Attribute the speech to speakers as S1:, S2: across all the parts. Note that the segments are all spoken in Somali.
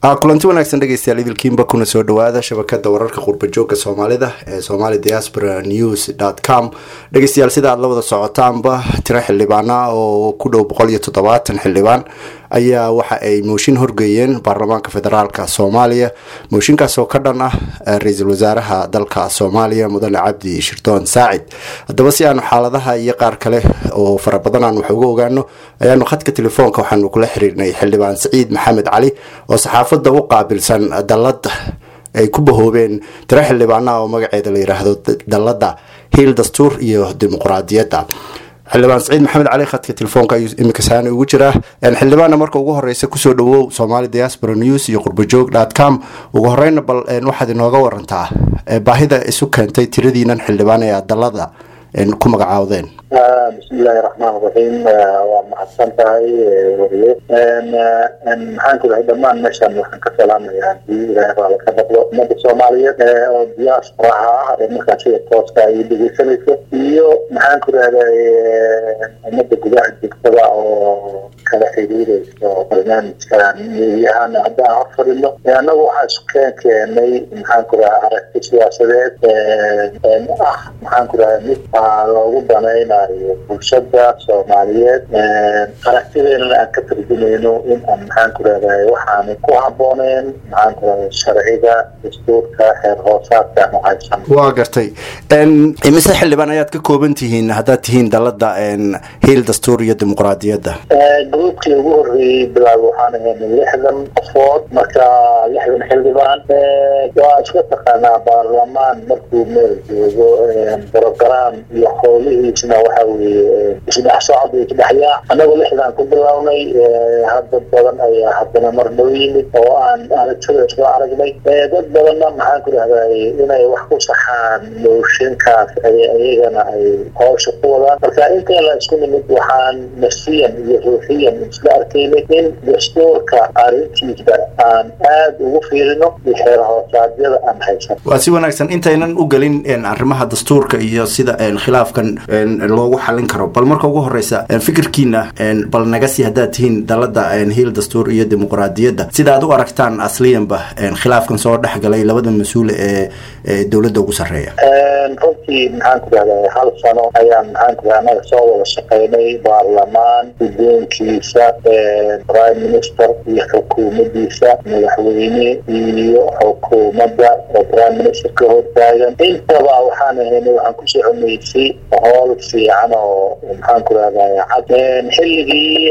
S1: kulanti wanaagsan dhegeystayaal idilkiinba kuna soo dhawaada shabakada wararka qurbajoogka soomaalida ee somali diaspora news com dhegeystayaal sida aad la wada socotaanba tiro xildhibaana oo ku dhow boqol iyo toddobaatan xildhibaan ayaa waxa ay mooshin horgeeyeen baarlamaanka federaalk soomaaliya mooshinkaas oo ka dhan ah ra-iisul wasaaraha dalka soomaaliya mudane cabdi shirdoon saacid haddaba si aanu xaaladaha iyo qaar kale oo fara badan aan wax uga ogaano ayaanu khadka telefoonka waxaanu kula xiriirnay xildhibaan saciid maxamed cali oo saxaafadda u qaabilsan dalada ay ku bahoobeen tiro xildhibaanaha oo magaceeda la yiraahdo dalada hiil dastuur iyo dimuqraadiyadda xildhibaan saciid maxamed cali khadka telefoonka ayuu iminka saani ugu jiraa xildhibaanna marka ugu horeysa kusoo dhawow somali diaspora news iyo qurbajoog com ugu horeyna bal waxaad inooga warantaa baahida isu keentay tiradiinan xildhibaan ee aad dalada ku magacaawdeen
S2: bismillahi raxmaan raxiim waa mahadsan tahay wariye maxaan ku dhahay dhamaan meeshaan waxaan ka salaamayaa hadii ilaahay raala ka dhaqdo ummadda soomaaliyeed oo diasporaha ah ee markaa sida tooska ay dhegeysanayso iyo maxaan ku dhahday ummadda gudaha joogtada oo kala xiriireyso barnaamijkan meediyahaana haddaan hor fadhino annagu waxaa isu keen keenay maxaan ku dhahay aragti siyaasadeed ah maxaan ku dhahay mid loogu danaynayo bulshada soomaaliyeed aragtideena aan ka tarjumayno in aan maxaan ku rahday waxaana ku habooneen maxaan ku rahday sharciga dastuurka xeer hoosaadka aanu haysan
S1: waa gartay imise xildhibaan ayaad ka kooban tihiin haddaad tihiin dalada hiil dastuur iyo dimuqraadiyadda
S2: gruubkii ugu horreeyey bilaab waxaan ahaynay lixdan qofood marka lixdan xildhibaan waa iska taqaanaa baarlamaan markuu meel joogo brogram iyo howlihiisna waxa weeye isdhex socod iyo isdhexyaac annagoo lixdan ku bilownay hadda badan ayaa haddana mar noo yimid oo aan aragtida isku aragnay dad badanna maxaan ku dhahday inay wax ku saxaan mooshinkaas iyagana ay howsha ku wadaan marka inta la isku nimid waxaan nafsiyan iyo ruuxiyan isla arkaynay in dastuurka arrintiisa aan aada ugu fiirino iyo xeer hoosaadyada aan haysan
S1: waa si wanaagsan intaynan u gelin arrimaha dastuurka iyo sida khilaafkan loogu xalin karo bal marka ugu horeysa fikirkiina bal naga sii haddaad tihiin dalada hiil dastuur iyo dimuqraadiyadda sida aad u aragtaan asliyanba khilaafkan soo dhexgalay labada mas-uul ee dowladda ugu sarreeya
S2: runtii maxaan ku dhahday hal sano ayaan maxaan ku dhahay anaga soo wada shaqaynay baarlamaan guddoonkiisa prime minister iyo xukuumaddiisa madaxweyne iyo xukuumadda oo prime minister ka hortaagan intaba waxaan ahaynay waxaan ku soconaysay hool fiican oo maxaan ku rahday cad xilligii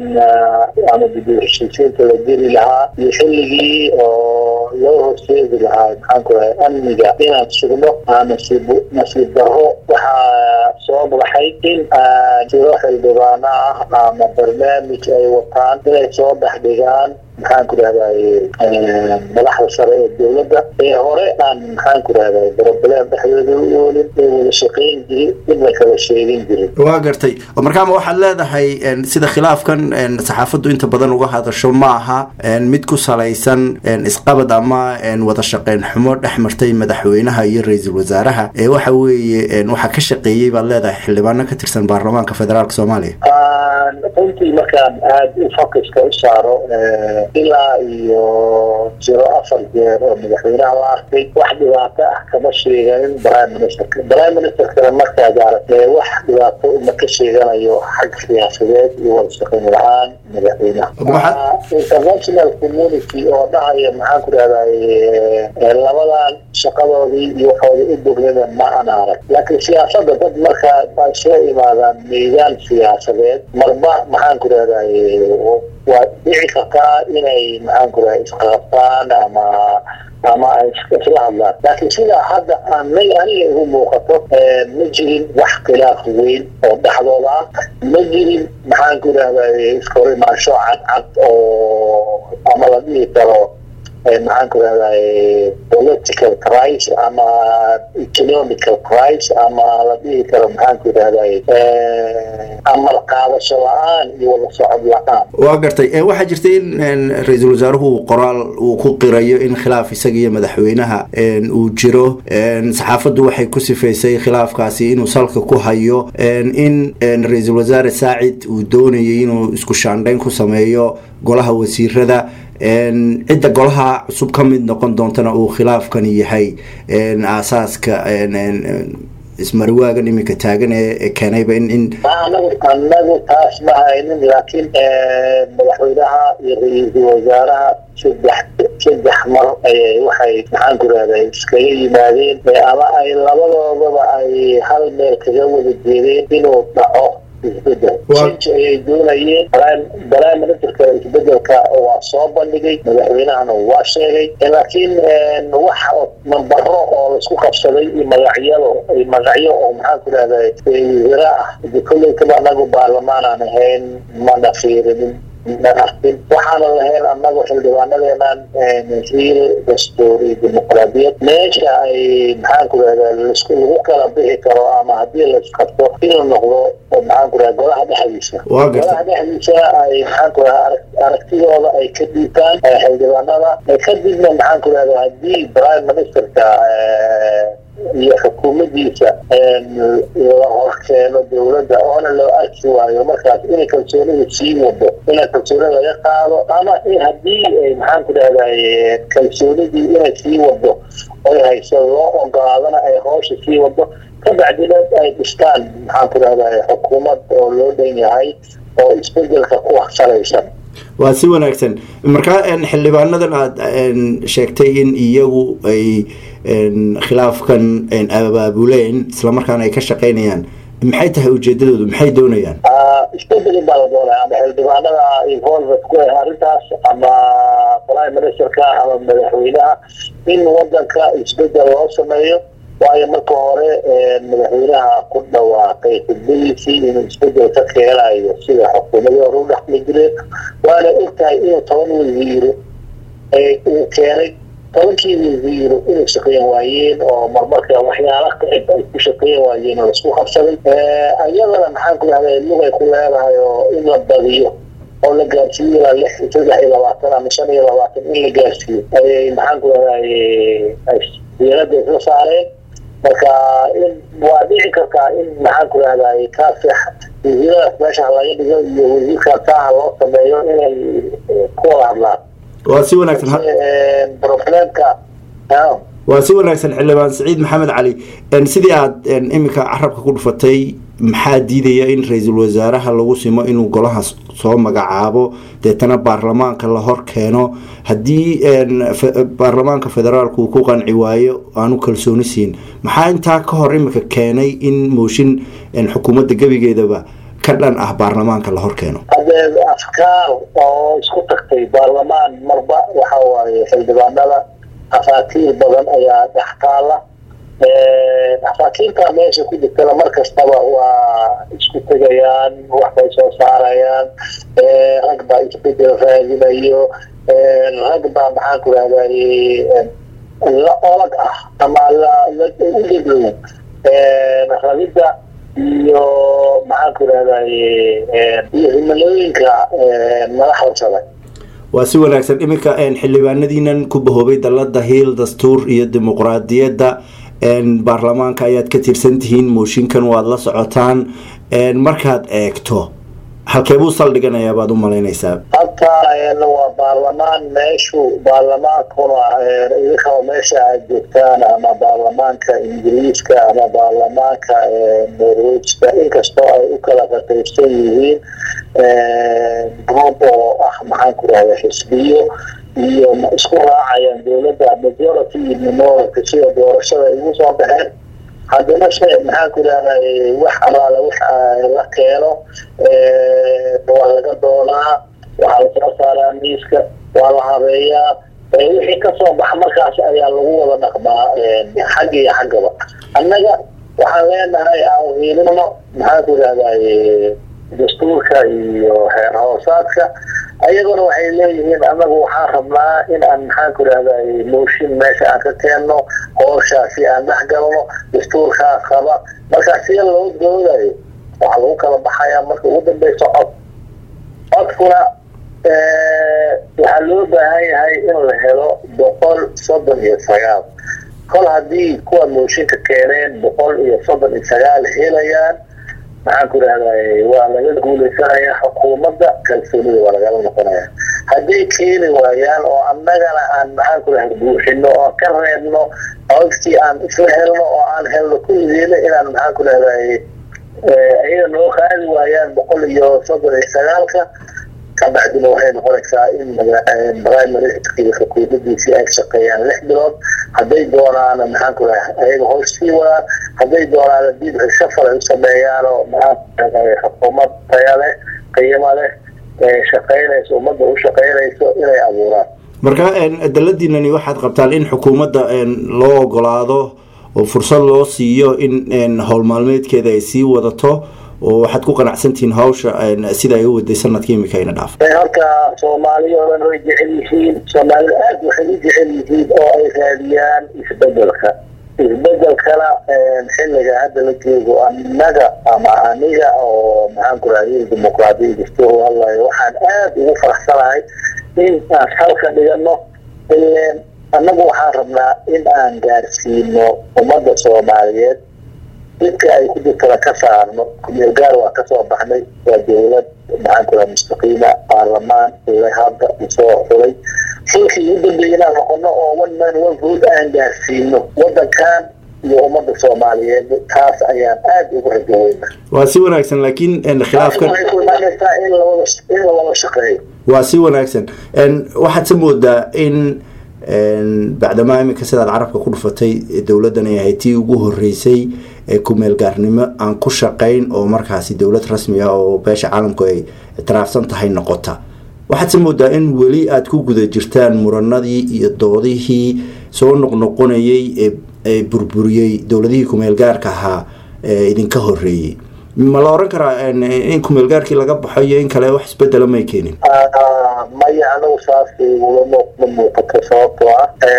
S2: ama dib heshiisiinta la geli lahaa iyo xilligii oo loo horseedi lahaa maxaan ku rahay amniga inaan sugno nasiib nasiib daro waxaa soo baxay in jiro xildhibaano ah ama barnaamij ay wataan inay soo dhex dhigaan maxaan ku rahday madaxda sare ee dowladda ee hore aan maxaan ku rahday broblem dhexdooda u oolin ee wada shaqayn jirin in la kala sheegin jirin
S1: waa gartay markaama waxaad leedahay sida khilaafkan saxaafaddu inta badan uga hadasho ma aha mid ku salaysan isqabad ama wada shaqeyn xumo dhex martay madaxweynaha iyo ra-iisul wasaaraha ee waxa weeye waxaa ka shaqeeyey baad leedahay xildhibaano ka tirsan baarlamaanka federaalk soomaaliya
S2: runtii markaan aada u focuska u saaro ilaa iyo jiro afar jeer oo madaxweynaha la arkay wax dhibaato ah kama sheeganin prime ministerka prime ministerkana markaad aragtee wax dhibaato uma ka sheeganayo xag siyaasadeed iyo wada shaqayn la-aan madaxweynaha international community oo dhahaya maxaan ku dhahday labadan shaqadoodii iyo waxooda u bognada ma an arag laakiin siyaasada dad markaa ay soo imaadaan meydaan siyaasadeed marba maxaan ku dhahday waa dhici kartaa inay maxaan ku dhahay isqabtaan ama ama ay isla hadlaan laakiin sidaa hadda anay aniga igu muuqato ma jirin wax khilaaf weyn oo dhexdooda ah ma jirin maxaan ku dhahday iskahorimaasho cadcad oo ama la dhihi karo maxaan ku rahday political crisis ama economical crisis ama la dhihi karo maxaan ku rahday amar qaadasho la-aan iyo wada socod la-aan
S1: waa gartay waxaa jirtay in ra-iisul wasaaruhu qoraal uu ku qirayo in khilaaf isaga iyo madaxweynaha uu jiro saxaafaddu waxay ku sifaysay khilaafkaasi inuu salka ku hayo in ra-iisul wasaare saacid uu doonayay inuu isku shaandhayn ku sameeyo golaha wasiirada cidda golaha cusub ka mid noqon doontana uu khilaafkani yahay aasaaska ismariwaagan iminka taagan ee keenayba in in
S2: anagu anagu taas ma haynin laakiin madaxweynaha iyo ra-iisul wasaaraha saddex saddex mar ayay waxay maxaan ku rahday iskaga yimaadeen ama ay labadoodaba ay hal meel kaga wada jeedeen inuu dhaco isbedel change ayay doonayeen prime ministerka isbedelka waa soo bandhigay madaxweynahana waa sheegay laakiin wax nambaro oo laisku qabsaday iyo magacyado magacyo oo maxaan ku rahday wasiira ah kolleytaba anagu baarlamaan aan ahayn mana fiirinin waxaana lahayn anagu xildhibaanadeenan riil dastuur iyo dimuqraadiyad meesha ay maxaan ku rahda lasku lagu kala bixi karo ama haddii laisqabto inuu noqdo maxaan ku raha golaha dhexdiisa golaha dhexdiisa ay maxaan ku raha aragtidooda ay ka dhiibtaan xildhibaanada kadibna maxaan ku rahda haddii prime ministerka iyo xukuumadiisa la horkeeno dowladda oona loo arki waayo markaas inay kalsoonida sii wado ina kalsoonida laga qaado ama haddii maxaan ku dhahday kalsoonidii inay sii wado oy hayso loo ogolaadana ay hoosha sii wado kabacdina ay dhistaan maxaan ku dhahday xukuumad oo loo dhan yahay oo isbedelka ku salaysan
S1: waa si wanaagsan markaa xildhibaanadan aada sheegtay in iyagu ay khilaafkan abaabuleen islamarkaana ay ka shaqeynayaan maxay tahay ujeedadoodu maxay doonayaan
S2: isbedeli baa la doonaya ama xildhibaanada involved ku ah arrintaas ama prime ministerka ama madaxweynaha in wadanka isbedel loo sameeyo waayo marka hore madaxweynaha ku dhawaaqay xudbadiisii inuu isbedel ka keenayo sida xukuumadii hore u dhexmi jireen waana ogtahay inuu toban wasiiro uu keenay tobankii wasiiro inay shaqeyn waayeen oo marmarka waxyaala qeyb ay ku shaqeyn waayeen oo laisku qabsaday ayadana maxaan ku dhahday lugay ku leedahay oo in la badiyo oo la gaarsiiyo ilaa lix saddex iyo labaatan ama shan iyo labaatan in la gaarsiiyo ayay maxaan ku dhahday diirada isla saareen marka in waa dhici kartaa in maxaan ku dhahday kaasex wasiiradaas meesha laga dhigo iyo wasiirka taaha loo sameeyo inay ku wada hadlaan
S1: waa si wanaagsan
S2: problemka
S1: waa si wanaagsan xildhibaan saciid maxamed cali sidii aada iminka carabka ku dhufatay maxaa diidaya in ra-iisul wasaaraha lagu simo inuu golaha soo magacaabo deetana baarlamaanka la hor keeno haddii baarlamaanka federaalku uu ku qanci waayo aanu kalsooni siin maxaa intaa ka hor iminka keenay in mooshin xukuumadda gebigeedaba ka dhan ah baarlamaanka la hor keeno
S2: hadee afkaar oo isku tagtay baarlamaan marba waxa waaye xildhibaanada afaatiir badan ayaa dhex taala afaakiirta meesha ku jirtana mar kastaba waa isku tegayaan waxbay soo saarayaan rag baa isbedel raadinayo rag baa maxaan ku rahday la olag ah ama u dheglow rabidda iyo maxaan ku rahday iyo himilooyinka madaxda sare
S1: waa si wanaagsan iminka xildhibaanadiinan ku bahoobay dalada hiil dastuur iyo dimuqraadiyadda baarlamaanka ayaad ka tirsan tihiin mooshinkan waad la socotaan markaad eegto halkee buu saldhiganayaa baad u malaynaysaa
S2: halka waa baarlamaan meeshu baarlamaankuna idinkaba meesha aad joogtaan ama baarlamaanka ingiriiska ama baarlamaanka norwejka inkastoo ay u kala qaqaybsan yihiin group oo ah maxaan ku rahda xisbiyo iyo isku raacayaan dowladda majority iyo minority sida doorashada igu soo baxeen haddana se maxaan ku rahday wax alaala wax la keeno waa laga doonaa waxaa lasoo saaraa miiska waa la habeeyaa wixii kasoo baxa markaas ayaa lagu wada dhaqmaa xagga iyo xaggaba annaga waxaan leenahay aan hiilino maxaan ku rahday dastuurka iyo heer hoosaadka ayaguna waxay leeyihiin anagu waxaan rabnaa in aan maxaan ku rahday mooshin meesha aan ka keenno hooshaasi aan dhex galno dastuurkaa qaba marka sida loo doodayo waxaa lagu kala baxayaa marka ugu dambeysa cod codkuna waxaa loo baahan yahay in la helo boqol soddon iyo sagaal kol haddii kuwa mooshinka keeneen boqol iyo soddon iyo sagaal helayaan maxaan ku rahday waa laga guuleysanaya xukuumadda kalsoonida waa lagala noqonaya hadday keeni waayaan oo annagana aan maxaan ku dhahay buuxino oo ka reebno codkii aan isla helno oo aan helno kulligeena inaan maxaan ku dhahday ayaga noo qaadi waayaan boqol iyo soddon iyo sagaalka kabacdina waxay noqonaysaa in primaryskii xukuumadiisii ay shaqeeyaan lix bilood hadday doonaana maxaan ku dhahay ayaga hoos sii wadaan hadday doonaana dib shafal ay u sameeyaan oo maxaan ku dhahay xukuumad taya leh qiimo leh shaqeynayso ummadda u shaqeynayso inay abuuraan
S1: marka daladiinani waxaad qabtaan in xukuumadda loo ogolaado oo fursad loo siiyo in howl maalmeedkeeda ay sii wadato oo waxaad ku qanacsantihiin hawsha sida ay u waday sanadka imika ayna dhaaf
S2: horta soomaaliya oo dhan way jecel yihiin soomaalida aada waxay u jecel yihiin oo ay raadiyaan isbedelka isbedelkana xilliga hadda la joogo annaga ama aniga oo maxaan ku raadiy dimuqraadiya dastuur hadlayo waxaan aada ugu faraxsanahay in aan halka dhigano ileen annagu waxaan rabnaa in aan gaarsiino ummadda soomaaliyeed dadka ay ku jirtana ka saarno kumeel gaar waa kasoo baxnay waa dowlad maxaan ku raha mustaqiima baarlamaan ile hadda usoo xulay xilkii ugu dambeeyay inaan noqono oo one man one vote aan gaarsiino wadankan iyo ummadda soomaaliyeed taas ayaan aada ugu rajaweyna
S1: waa si wanaagsan laakiin khilaafkan
S2: waxay ku imaanaysaa in lawada in la wada shaqeeyo
S1: waa si wanaagsan waxaad se moodaa in bacdamaa iminka sidaad carabka ku dhufatay dowladdan ay ahayd tii ugu horeysay ee kumeel gaarnimo aan ku shaqayn oo markaasi dowlad rasmi ah oo beesha caalamku ay ictiraafsan tahay noqota waxaad se moodaa in weli aada ku guda jirtaan muranadii iyo doodihii soo noqnoqonayay ee burburiyey dowladihii kumeel gaarka ahaa ee idinka horeeyey ma la oran karaa in kumeel gaarkii laga baxo iyo in kale wax isbedela may keenin
S2: maya anagu saas ulama ma muuqato sababtoo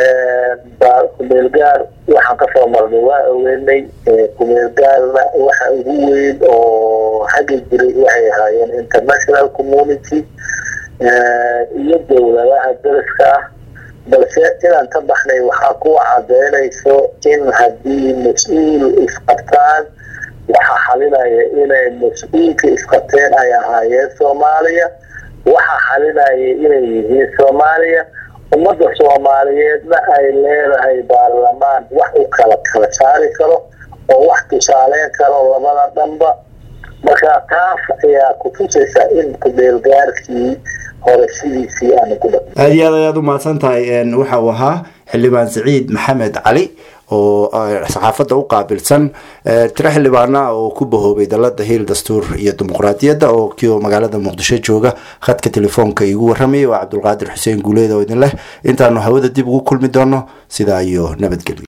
S2: ah kumeel gaar waxaan kasoo marnay waa ogeynay kumeel gaarna waxa ugu weyn oo xagga jiray waxay ahaayeen international community iyo dowladaha dariska ah balse inaan ka baxnay waxaa kuwa cadeynayso in haddii mas-uul isqabtaan waxaa xalinaya inay mas-uulka isqabteen ay ahaayeen soomaaliya waxaa xalinaya inay yihiin soomaaliya ummadda soomaaliyeedna ay leedahay baarlamaan wax u kala kala saari karo oo wax tusaaleyn karo labada dhanba marka taas ayaa kutusaysa in kumeelgaarkii hore sidiisii aana ku dha
S1: aada iyo aad ayaad u mahadsan tahay waxa uu ahaa xildhibaan saciid maxamed cali oo saxaafadda u qaabilsan tiro xildhibaana oo ku bahoobay dalada hiil dastuur iyo dimuqraadiyadda oo kio magaalada muqdisho jooga khadka telefoonka iigu warramayay waa cabdulqaadir xuseen guuleed oo idin leh intaanu hawada dib ugu kulmi doono sidaa iyo nabadgelyo